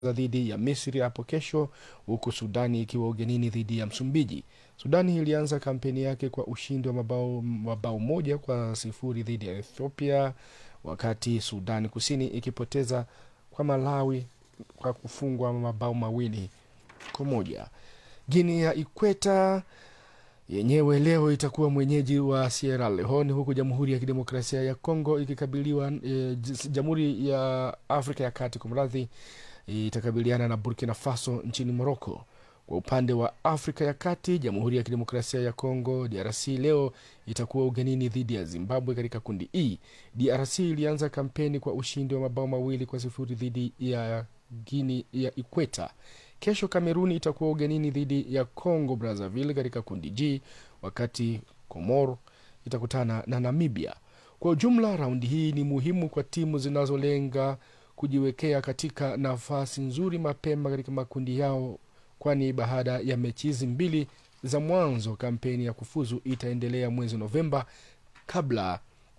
dhidi ya Misri hapo kesho, huku Sudani ikiwa ugenini dhidi ya Msumbiji. Sudani ilianza kampeni yake kwa ushindi wa mabao, mabao moja kwa sifuri dhidi ya Ethiopia, wakati Sudani Kusini ikipoteza kwa Malawi kwa kufungwa mabao mawili kwa moja. Guinea ya Ikweta yenyewe leo itakuwa mwenyeji wa Sierra Leone, huku Jamhuri ya Kidemokrasia ya Kongo ikikabiliwa e, Jamhuri ya Afrika ya Kati kwa mradhi itakabiliana na Burkina Faso nchini Morocco. Kwa upande wa Afrika ya Kati, Jamhuri ya Kidemokrasia ya Kongo DRC leo itakuwa ugenini dhidi ya Zimbabwe katika kundi E. DRC ilianza kampeni kwa ushindi wa mabao mawili kwa sifuri dhidi ya Guinea ya Ikweta. Kesho Kameruni itakuwa ugenini dhidi ya Congo Brazzaville katika kundi G, wakati Komoro itakutana na Namibia. Kwa ujumla, raundi hii ni muhimu kwa timu zinazolenga kujiwekea katika nafasi nzuri mapema katika makundi yao, kwani baada ya mechi hizi mbili za mwanzo, kampeni ya kufuzu itaendelea mwezi Novemba kabla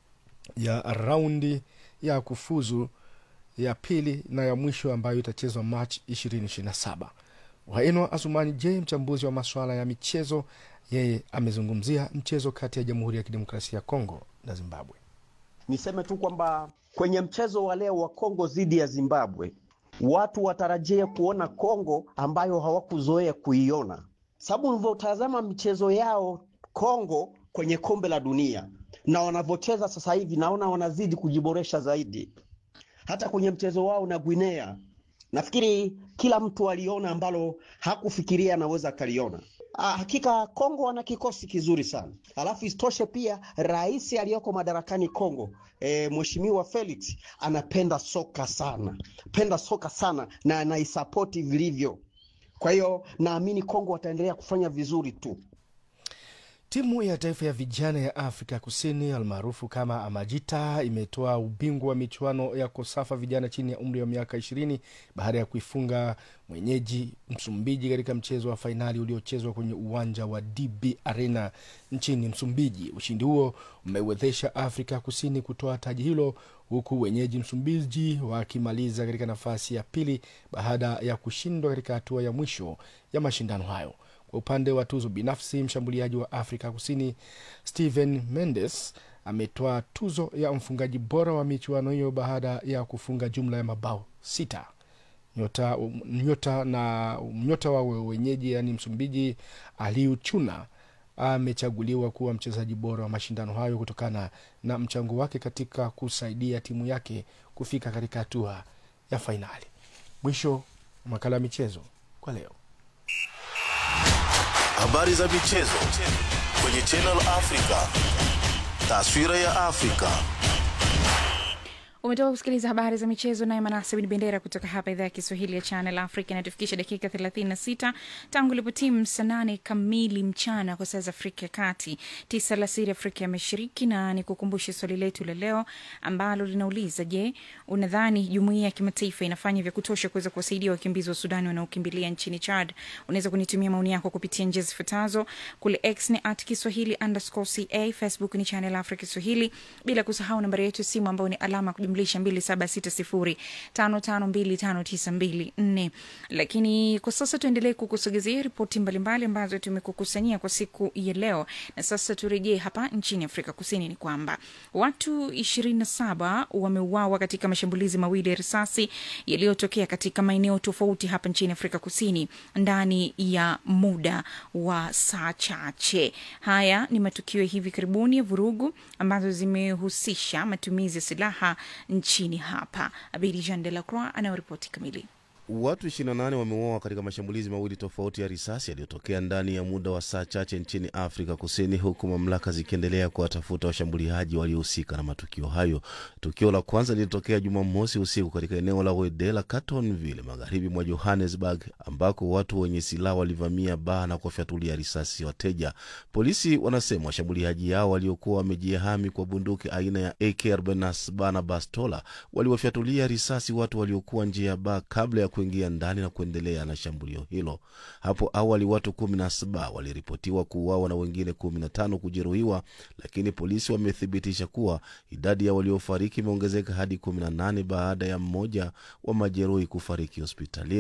ya raundi ya kufuzu ya pili na ya mwisho ambayo itachezwa Machi 2027. Waenwa Asumani J, mchambuzi wa masuala ya michezo, yeye amezungumzia mchezo kati ya Jamhuri ya Kidemokrasia ya Kongo na Zimbabwe. Niseme tu kwamba kwenye mchezo wa leo wa Kongo dhidi ya Zimbabwe, watu watarajia kuona Kongo ambayo hawakuzoea kuiona, sababu ulivyotazama michezo yao Kongo kwenye kombe la dunia na wanavyocheza sasa hivi, naona wanazidi kujiboresha zaidi hata kwenye mchezo wao na Guinea nafikiri kila mtu aliona ambalo hakufikiria anaweza akaliona. Ah, hakika Kongo wana kikosi kizuri sana, alafu isitoshe pia rais aliyoko madarakani Kongo e, Mheshimiwa Felix anapenda soka sana, penda soka sana na anaisapoti vilivyo. Kwa hiyo naamini Kongo wataendelea kufanya vizuri tu. Timu ya taifa ya vijana ya Afrika Kusini almaarufu kama Amajita imetoa ubingwa wa michuano ya Kosafa vijana chini ya umri wa miaka 20 baada ya kuifunga mwenyeji Msumbiji katika mchezo wa fainali uliochezwa kwenye uwanja wa DB Arena nchini Msumbiji. Ushindi huo umewezesha Afrika Kusini kutoa taji hilo huku wenyeji Msumbiji wakimaliza katika nafasi ya pili baada ya kushindwa katika hatua ya mwisho ya mashindano hayo. Kwa upande wa tuzo binafsi, mshambuliaji wa Afrika Kusini Steven Mendes ametoa tuzo ya mfungaji bora wa michuano hiyo baada ya kufunga jumla ya mabao sita. Nyota, nyota na nyota wa wenyeji yaani Msumbiji Aliu Chuna amechaguliwa kuwa mchezaji bora wa mashindano hayo kutokana na mchango wake katika kusaidia timu yake kufika katika hatua ya fainali. Mwisho wa makala ya michezo kwa leo. Habari za michezo kwenye Channel Africa. Taswira ya Afrika. Umetoka kusikiliza habari za michezo naye Manase Bin Bendera kutoka hapa idhaa ya Kiswahili ya Channel Africa. Inatufikisha dakika 36 tangu ilipo timu saa nane kamili mchana kwa saa za Afrika ya Kati, tisa alasiri Afrika ya Mashariki. Na ni kukumbushe swali letu la leo ambalo linauliza: Je, unadhani jumuiya ya kimataifa inafanya vya kutosha kuweza kuwasaidia wakimbizi wa Sudani wanaokimbilia nchini Chad? Unaweza kunitumia maoni yako kupitia njia zifuatazo: kule X ni at Kiswahili underscore ca, Facebook ni Channel Africa Kiswahili, bila kusahau nambari yetu ya simu ambayo ni alama kujumlisha 2760552594. Lakini kwa sasa tuendelee kukusogezea ripoti mbalimbali ambazo tumekukusanyia kwa siku ya leo, na sasa turejee hapa nchini Afrika Kusini. Ni kwamba watu 27 wameuawa katika mashambulizi mawili ya risasi yaliyotokea katika maeneo tofauti hapa nchini Afrika Kusini ndani ya muda wa saa chache. Haya ni matukio ya hivi karibuni ya vurugu ambazo zimehusisha matumizi ya silaha nchini hapa. Abidi Jean de la Croix anayoripoti kamili. Watu 28 wameuawa katika mashambulizi mawili tofauti ya risasi yaliyotokea ndani ya muda wa saa chache nchini Afrika Kusini, huku mamlaka zikiendelea kuwatafuta washambuliaji waliohusika na matukio hayo. Tukio la kwanza lilitokea Jumamosi usiku katika eneo la Wedela, Carletonville, magharibi mwa Johannesburg, ambako watu wenye silaha walivamia baa na kuwafyatulia risasi wateja. Polisi wanasema washambuliaji hao waliokuwa wamejihami kwa bunduki aina ya AK47 na bastola waliwafyatulia risasi watu waliokuwa nje ya baa kabla ya kuingia ndani na kuendelea na shambulio hilo. Hapo awali watu kumi na saba waliripotiwa kuuawa na wengine kumi na tano kujeruhiwa, lakini polisi wamethibitisha kuwa idadi ya waliofariki imeongezeka hadi kumi na nane baada ya mmoja wa majeruhi kufariki hospitalini.